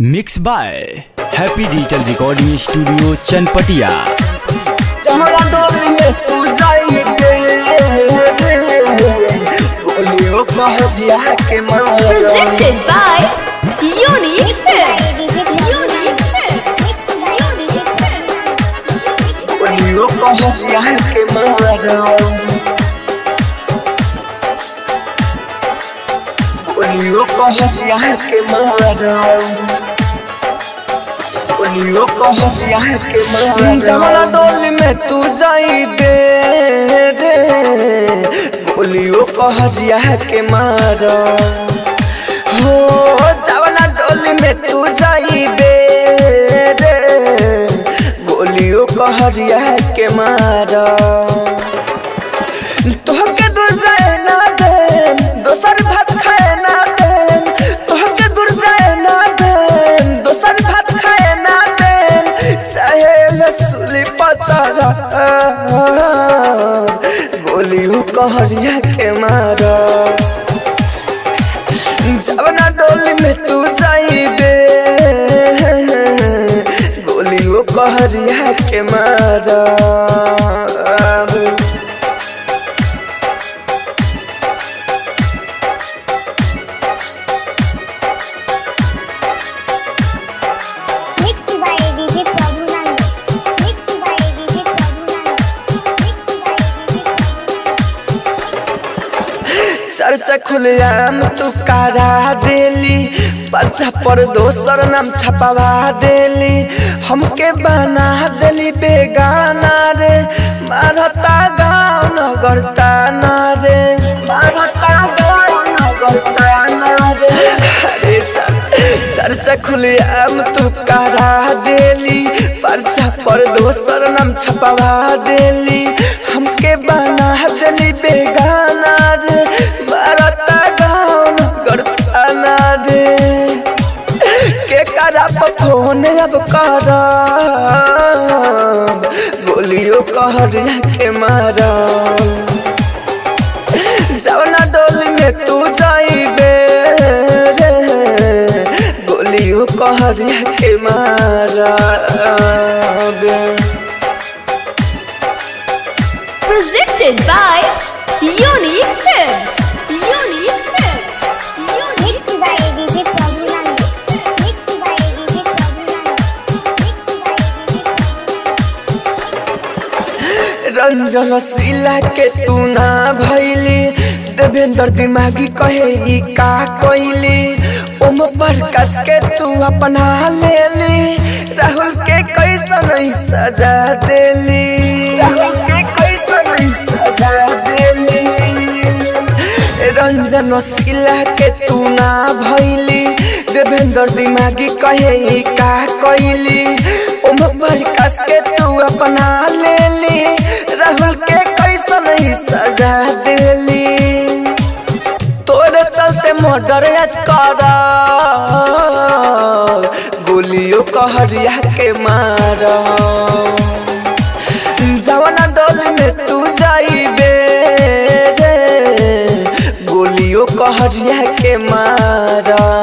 Mix by happy digital recording studio Chanpatia चमड़ा डोरी में तू जाइए गोलियों कह जिया के मारा Presented by Unique Films. Unique Films. Unique Films. गोलियों कह जिया के मारा गोलियों कह जिया के मारा गोलियों कह जिया के मारा चमड़ा डोली में तू जाई दे दे गोलियों कह जिया के मारा हो जवना डोली में तू जाई दे दे गोलियों कहरिया के मारा तोहके दूर जाए ना दे दोसर भात खाए ना दे तोहके दूर जाए ना दे दोसर भात खाए ना दे चाहे लसुली पचारा गोलियों कहरिया के मारा जवना डोली में तू जाई दे गोलियों कहरिया के मारा Mixed by DJ Prabhunan. Mixed by DJ Prabhunan. Mixed by DJ चर्चा खुलेआम तू करा देली पर्चा पर दोसर नाम छपवा देली हमके बना देली बेगाना रे मारता गाँव नगरता ना रे मारता गाँव नगरता ना रे अरे चल चर्चा खुलेआम तू करा देली पर्चा पर दोसर नाम छपवा देली हमके बना देली बेगाना रे मारता गाँव नगरता ना रे के करा फोन अब कर गोलियों कहरिया के मारा जवना डोली में तू जाइबे रे गोलियों कहरिया के मारा Presented by Unique Films. Unique Films. Unique Mixed by DJ Prabhunan. Mixed by DJ Prabhunan. Mixed by Ranjan सिला के तू ना भैली देवेंद्र दिमागी कहे ई का कोइली ओम प्रकाश के तू अपना लेली राहुल के कैसन ही सजा देली राहुल के कैसन ही सजा देली रंजन सिला के तू ना भैली देवेंद्र दिमागी कहे ई का कोइली ओम प्रकाश के तू अपना लेली राहुल के कैसन ही सजा देली तोरे चलते मर्डर आज कर गोलियों कहरिया के मार जवना डोली में तू जाइबे रे गोलियों कहरिया के मारा